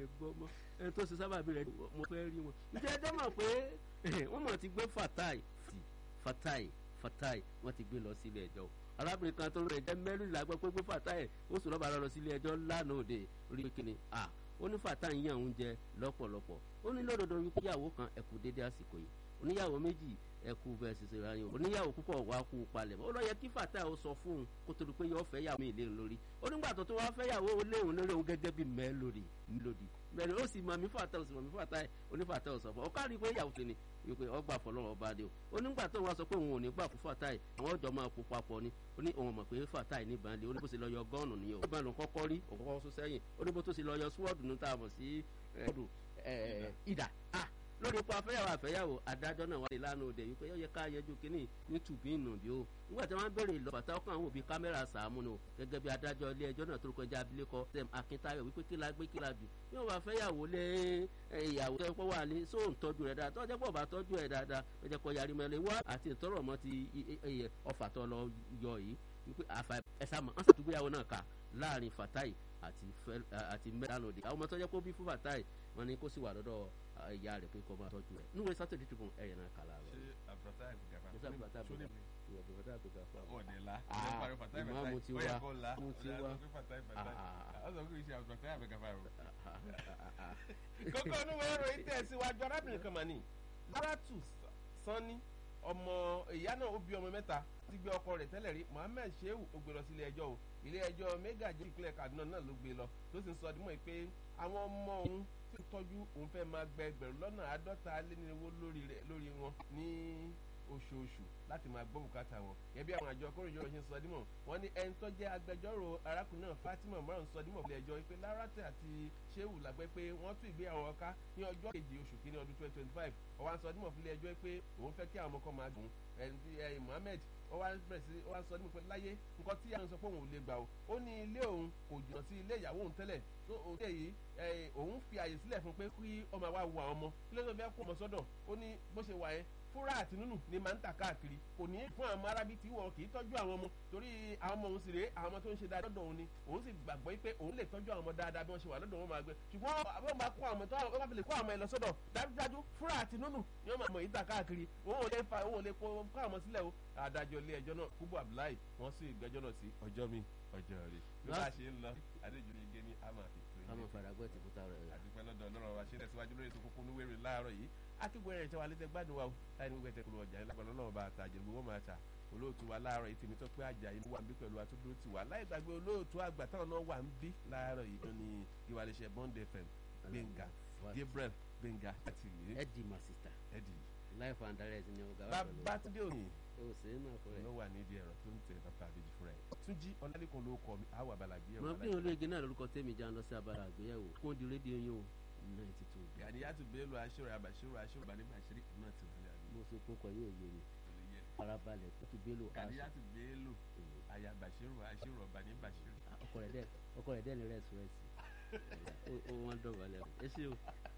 gbọ́ mọ́ ẹni tó ṣe sábàbí rẹ̀ mo fẹ́ rí wọn. ǹjẹ́ ẹ dẹ́mọ̀ pé wọ́n mọ̀ ti gbé fatai fatai fatai wọ́n ti gbé lọ sílé ẹjọ́ arábìnrin kan tó rẹ̀ jẹ́ mẹ́rìnlá gbọ́ pé gbé fatai ó sì lọ́ba lọ sílé ẹjọ́ lánàá òde orí kíni ah ó ní fatai yàn oúnjẹ lọ́pọ̀lọpọ̀ ó ní lódodo wípé ìyàwó kan ẹ̀kú dédé àsìkò yìí oníyàwó méjì ẹkú bẹ́ẹ̀ ṣiṣẹ́ ra yín oníyàwó púpọ̀ wá kú palẹ̀ ó lọ yẹ kí fàtà ó sọ fún un kó tó di pé yọ fẹ́ yàwó mi léun lórí onígbà tó tó wá fẹ́ yàwó léun lórí òun gẹ́gẹ́ bí mẹ́lòdì mẹ́lòdì mẹ́lòdì ó sì mọ̀ mí fàtà ó sì mọ̀ mí fàtà ẹ̀ onífàtà ó sọ fún ọ ká rí i pé yàwó tèmi wípé ọgbà fọlọ́run ọba dé o onígbà tó wá sọ pé òun ò ní gbà fún fàtà ẹ̀ àwọn ọjọ́ máa kó papọ̀ ni ó ní òun mọ̀ pé fàtà ẹ̀ níbàn lé ó ní bó ṣe lọ yọ gọ́ọ̀nù nìyẹn ó bá lòun kọ́kọ́ rí òun kọ́kọ́ sún sẹ́yìn ó ní bó tó ṣe lọ yọ súwọ́ọ̀dù ní tá a mọ̀ sí ìdà ah lórí ipò afẹ́yàwó àfẹ́yàwó adájọ́ náà wáyé lánàá òde wípé yóò yẹ ká yẹjú kínní ní tùbí ìnùbí o nígbà tí wọ́n béèrè ìlọ bàtà ọkàn àwọn òbí kámẹ́rà sàámú ni o gẹ́gẹ́ bí adájọ́ ilé ẹjọ́ náà tó kọjá abilékọ Sam Akíntayọ̀ wípé kí la gbé kí la jù bí wọ́n bá fẹ́yàwó lé ìyàwó tó wà ní sóò ń tọ́jú rẹ̀ dáadáa tọ́jú pọ̀ bá tọ́jú ẹ̀ dáadáa ó jẹ́ kó yarí mẹ́lẹ̀ wá àti ìtọ́rọ̀ mọ́ ti ọfà tó lọ yọ yìí wípé àfà ẹ̀sà mọ́ ọ̀sán àtúgbéyàwó náà kà láàrin Fatai àti mẹ́rànlá òde àwọn ọmọ tó jẹ́ kó bí fún Fatai wọn ni kó sì wà lọ́dọ̀ ìyá rẹ̀ pé kó máa tọ́jú rẹ̀ níwèé sátidé tribune ẹ̀yẹ̀ náà kàlà rẹ̀. ṣé àbùrọ̀tà ìgbàgbà musa bàtà bàtà bàtà bàtà fà. ọ̀dẹ̀ la Ah, ọ̀dẹ̀ fàtà ìmọ̀ mo ti ìbàtà wá, ọ̀yẹ̀ kọ́ la mo ti wá. ọ̀sán kò ṣe àbùrọ̀tà ìgbàgbà rẹ̀. kókó onúwé ìròyìn tẹ̀síwájú arábìnrin kan mà ní Láràtù Sanni ọmọ ìyá náà ó bí ọmọ mẹ́ta ti gbé ọkọ rẹ̀ tẹ́lẹ̀ rí Mohammed Shehu ó gbé lọ sí ilé ẹjọ́ o ilé ẹjọ́ mega jẹ́ ìpínlẹ̀ Kaduna náà ló gbé lọ tó sì ń sọ dímọ̀ pé àwọn ọmọ òun tí ń tọ́jú òun fẹ́ máa gbẹ ẹgbẹ̀rún lọ́nà àádọ́ta lénírínwó lórí rẹ̀ lórí wọn ní oṣooṣù láti máa gbọ́ bùkátà wọn gẹ́gẹ́ bí àwọn àjọ akóròyìn ọ̀rọ̀ ṣe ń sọ dímọ̀ wọ́n ní ẹni tó jẹ́ agbẹjọ́rò arákùnrin náà Fatima Umar sọ dímọ̀ fún ilé ẹjọ́ pé Láràtẹ̀ àti Shehu làgbẹ́ pé wọ́n tún ìgbéyàwó ọ̀ká ní ọjọ́ kejì oṣù kínní ọdún twenty twenty five ọwọ́ à ń sọ dímọ̀ fún ilé ẹjọ́ pé òun fẹ́ kí àwọn ọmọ kan máa gùn ẹni tí ẹ Mohammed ó wá bẹ̀rẹ̀ sí ó wá sọ nípa láyé nǹkan tí àwọn sọ pé òun ò lè gbà o ó ní ilé òun kò jìnnà sí ilé ìyàwó òun tẹ́lẹ̀ tó òun tẹ̀ yìí òun fi àyè sílẹ̀ fún pé kí ọmọ wa wo àwọn ọmọ kí ló tó fẹ́ kó ọmọ sọ́dọ̀ ó ní bó ṣe wà yẹn fúra àti nínú ni máa ń tà káàkiri kò ní fún àwọn arábí tí wọn kì í tọ́jú àwọn ọmọ torí àwọn ọmọ òun sì rèé àwọn ọmọ tó ń ṣe dáadáa lọ́dọ̀ òun ni òun sì gbàgbọ́ pé òun lè tọ́jú àwọn ọmọ dáadáa bí wọ́n ṣe wà lọ́dọ̀ wọn máa gbé ṣùgbọ́n àwọn bá kó àwọn ọmọ tó wọ́n bá fi lè kó àwọn ọmọ ẹ lọ sọ́dọ̀ dájúdájú fúra àti nínú ni wọ́n máa mọ̀ yìí tà káàkiri òun ò lè fa òun ò lè kó àwọn ọmọ sílẹ̀ o adájọ́ ilé ẹjọ́ náà Kúbú Abdullahi wọ́n sì gbẹ́jọ́ náà sí ọjọ́ mi ọjọ́ rẹ̀ bí wọ́n ṣe ń lọ adéjú ní igi ní àmà fi tó àmọ́ yìí faragbẹ́ ti kúta rẹ̀. àdúpẹ́ lọ́dọ̀ ọlọ́run wa ṣe tẹ̀síwájú lórí ètò kókó níwèrè láàárọ̀ yìí akíkó ẹ̀rẹ̀ tẹ́wà létẹ́ gbádùn wa o láì ní gbogbo ẹ̀tẹ̀ kúrò ọjà ìlàgbọ̀n ọlọ́run bá ta àjẹ̀lú wọn máa ta olóòtú wa láàárọ̀ yìí tèmi tó pé àjà yìí wà ń bí pẹ̀lú àtúndúró ti wà láì gbàgbé olóòtú àgbà táwọn náà wà ń bí láàárọ̀ yìí tó ní ìwàlẹ̀ṣẹ̀ Bond FM Gbẹ̀ngà Gabriel Gbẹ̀ngà àti ìlú ẹ̀dì màsítà ẹ̀dì life and direct ni ọ̀gá wa pẹ̀lú. Babátúndé òní o ṣe é náà fún ló ẹ. wà nídìí ẹ̀rọ tó ń tẹ bàbá àbèjì fúnra ẹ̀ Túnjí Ọlálẹ́kan ló kọ mi àwọn àbàlàgbé ẹ̀rọ mo bí olú igi náà lórúkọ tèmi já lọ sí abala àgbéyẹ̀wò kó di rédíò yín o ninety two. Gàdíyàtú Bello aṣọ́rọ̀ àbàṣírò aṣọ́rọ̀ bàní bàṣírí náà ti wà ní àdúgbò mo ṣe kókọ yóò yé mi farabalẹ̀ tó ti Bello aṣọ Gàdíyàtú Bello àyà bàṣírò aṣọ́rọ̀ bàní bàṣírí. ọkọ rẹ̀ dẹ́ ọkọ rẹ̀ dẹ́ ní rẹ́sì rẹ́sì ó wọ́n dọ̀bálẹ̀ ẹ ṣé o.